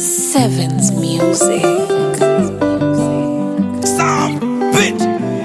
Sevens Music. Some bitch.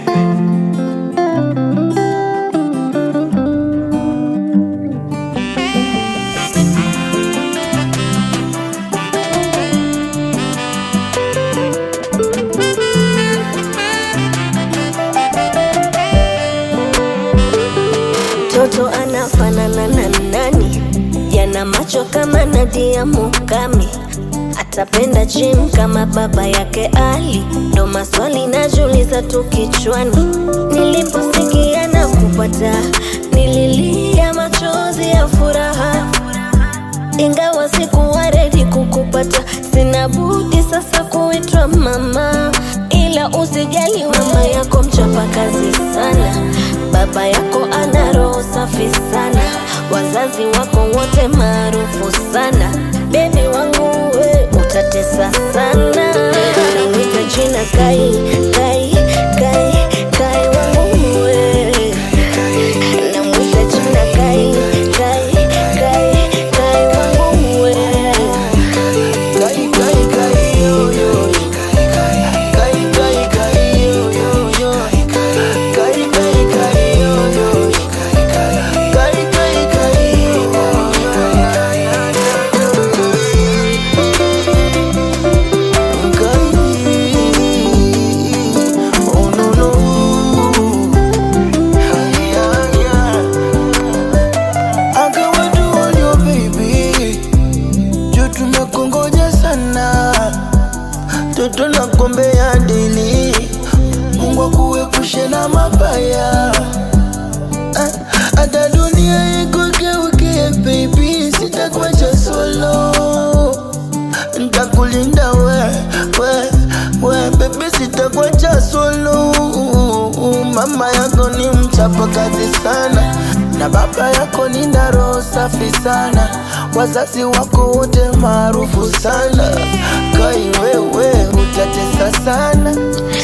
Mtoto anafanana na nani? Yana macho kama Nadia Mukami, atapenda gym kama baba yake Ali. Ndo maswali najiuliza tu kichwani, niliposikia na kupata, nililia machozi ya furaha ingawa sikuwa redi kukupata, sina budi sasa kuitwa mama, ila usijali, mama yako mchapa kazi sana, baba yako ana roho safi sana, wazazi wako wote maarufu sana, bebi wangu we utatesa sana, namwita jina Kai, Kai, Kai, Kai wangu we namwita jina Kai, Kai, Kai, Kai wangu we Kai, kai, kai, yo, yo. Kai, kai, kai, yo, yo, yo. Kai, kai, kai, yo, yo. Kai, kai, kai, yo, yo. Kai. Oh, no, no. Ay, ay, ay. I got what you want, your baby juu tumekongoja sana, toto na kombe ya dili, Mungu akuepushe na mabaya, Ah, hata dunia ikugeukie baby, sitakuacha solo, ntakulinda we, we, we baby, sitakuacha solo. Mama yako ni mchapa kazi sana na baba yako ni na roho safi sana, wazazi wako wote maarufu sana. Kai wewe utatesa sana